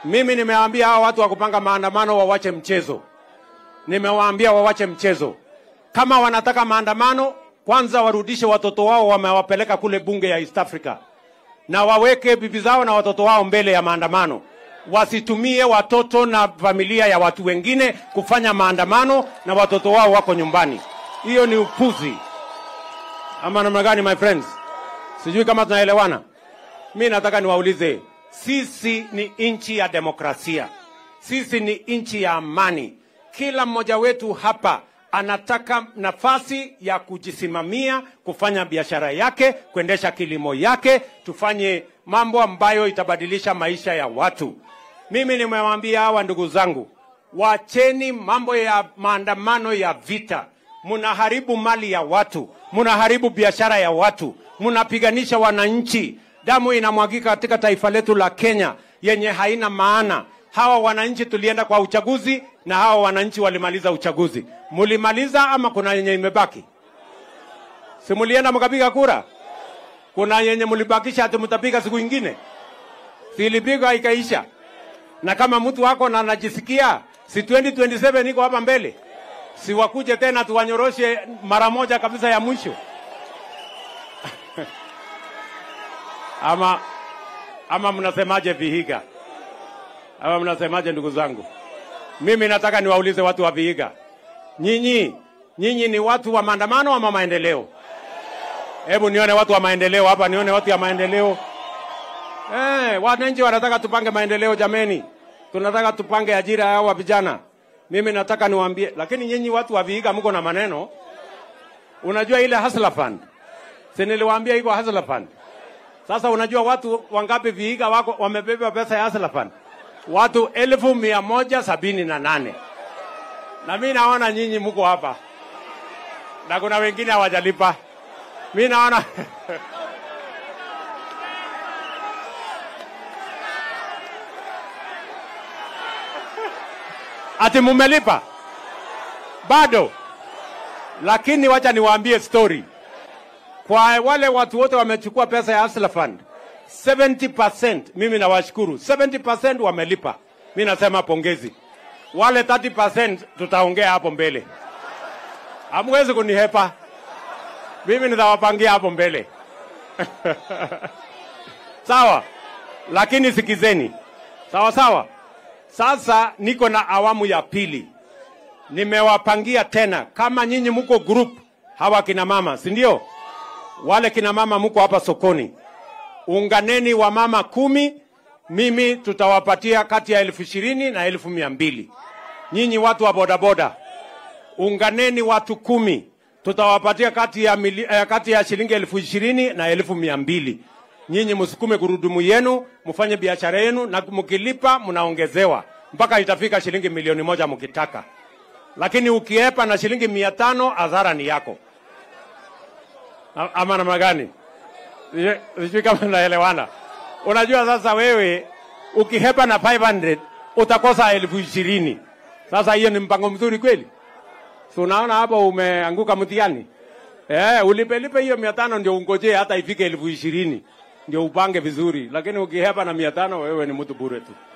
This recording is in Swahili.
Mimi nimewaambia hawa watu wa kupanga maandamano wawache mchezo, nimewaambia wawache mchezo. Kama wanataka maandamano, kwanza warudishe watoto wao wamewapeleka kule bunge ya East Africa, na waweke bibi zao na watoto wao mbele ya maandamano. Wasitumie watoto na familia ya watu wengine kufanya maandamano na watoto wao wako nyumbani. Hiyo ni upuzi ama namna gani, my friends? Sijui kama tunaelewana. Mi nataka niwaulize, sisi ni nchi ya demokrasia, sisi ni nchi ya amani. Kila mmoja wetu hapa anataka nafasi ya kujisimamia, kufanya biashara yake, kuendesha kilimo yake, tufanye mambo ambayo itabadilisha maisha ya watu. Mimi nimewaambia hawa ndugu zangu, wacheni mambo ya maandamano ya vita. Mnaharibu mali ya watu, mnaharibu biashara ya watu, mnapiganisha wananchi. Damu inamwagika katika taifa letu la Kenya yenye haina maana. Hawa wananchi tulienda kwa uchaguzi na hawa wananchi walimaliza uchaguzi. Mulimaliza ama kuna yenye imebaki? Si mulienda mkapiga kura? Kuna yenye mulibakisha ati mtapiga siku ingine? Si ilipigwa ikaisha? Na kama mtu wako na anajisikia, si 2027 iko hapa mbele, si wakuje tena tuwanyoroshe mara moja kabisa ya mwisho ama ama mnasemaje Vihiga? Ama mnasemaje ndugu zangu? Mimi nataka niwaulize watu wa Vihiga, nyinyi nyinyi ni watu wa maandamano ama maendeleo? Hebu nione watu wa maendeleo hapa, nione watu ya maendeleo. Eh, wananchi wanataka tupange maendeleo jameni, tunataka tupange ajira ya hawa vijana. Mimi nataka niwaambie, lakini nyinyi watu wa Vihiga mko na maneno. Unajua ile hustler fund, si niliwaambia iko hustler fund? Sasa unajua watu wangapi Vihiga wako wamebeba pesa ya hustler fund? Watu elfu mia moja sabini na nane na mi naona nyinyi mko hapa na kuna wengine hawajalipa. Mi naona ati mumelipa bado, lakini wacha niwaambie story kwa wale watu wote wamechukua pesa ya Hustler Fund 70%, mimi nawashukuru 70% wamelipa. Mi nasema pongezi. Wale 30% tutaongea hapo mbele, hamwezi kunihepa mimi, nitawapangia hapo mbele sawa. Lakini sikizeni, sawa sawa. Sasa niko na awamu ya pili, nimewapangia tena. Kama nyinyi mko group hawa kina mama, si ndio? Wale kina mama mko hapa sokoni, unganeni wa mama kumi, mimi tutawapatia kati ya elfu ishirini na elfu mia mbili. Nyinyi watu wa bodaboda, unganeni watu kumi, tutawapatia kati ya, mili, eh, kati ya shilingi elfu ishirini na elfu mia mbili. Nyinyi msukume gurudumu yenu, mfanye biashara yenu, na mkilipa mnaongezewa mpaka itafika shilingi milioni moja mkitaka, lakini ukiepa na shilingi mia tano adhara ni yako. A- Ama namna gani? Sijui- Sijui kama naelewana. Unajua sasa wewe ukihepa na 500 utakosa elfu ishirini. Sasa hiyo ni mpango mzuri kweli? Si unaona hapo umeanguka mtihani? Eh, ulipelipe hiyo mia tano ndio ungojee hata ifike elfu ishirini ndio upange vizuri, lakini ukihepa na mia tano wewe ni mtu bure tu.